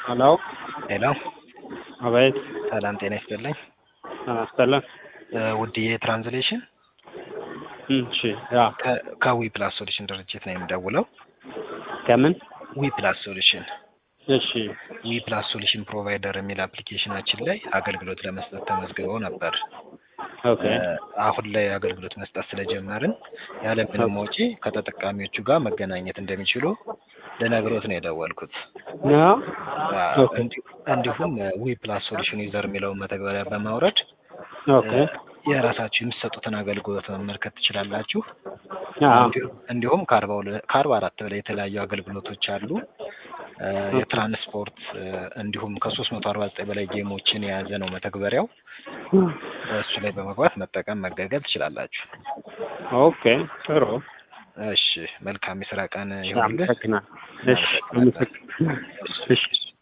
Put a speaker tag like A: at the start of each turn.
A: ሄሎ
B: ሄሎ
A: አቤት
B: ሰላም ጤና ይስጥልኝ።
A: አናስተለን
B: እ ውድዬ ትራንስሌሽን
A: እሺ ያ
B: ከ- ከዊ ፕላስ ሶሉሽን ድርጅት ነው የምደውለው።
A: ከምን
B: ዊ ፕላስ ሶሉሽን
A: እሺ
B: ዊ ፕላስ ሶሉሽን ፕሮቫይደር የሚል አፕሊኬሽናችን ላይ አገልግሎት ለመስጠት ተመዝግበው ነበር።
A: ኦኬ
B: እ አሁን ላይ አገልግሎት መስጠት ስለጀመርን ያለምንም ወጪ ከተጠቃሚዎቹ ጋር መገናኘት እንደሚችሉ ልነግሮት ነው የደወልኩት።
A: ያ
B: አ፣
A: ኦኬ
B: እንዲ- እንዲሁም ዊ ፕላስ ሶሉሽን ዩዘር የሚለውን መተግበሪያ በማውረድ
A: ኦኬ
B: እ የራሳችሁ የምትሰጡትን አገልግሎት መመልከት ትችላላችሁ።
A: ያ
B: እንዲሁ- እንዲሁም ከአርባ ሁለ- ከአርባ አራት በላይ የተለያዩ አገልግሎቶች አሉ። እ የትራንስፖርት እ እንዲሁም ከሶስት መቶ አርባ ዘጠኝ በላይ ጌሞችን የያዘ ነው መተግበሪያው። እሱ ላይ በመግባት መጠቀም መገልገል ትችላላችሁ።
A: ኦኬ ጥሩ
B: እሺ፣ መልካም የስራ ቀን ይሁንልህ።
A: አመሰግናለሁ። እሺ አመሰግናለሁ። እሺ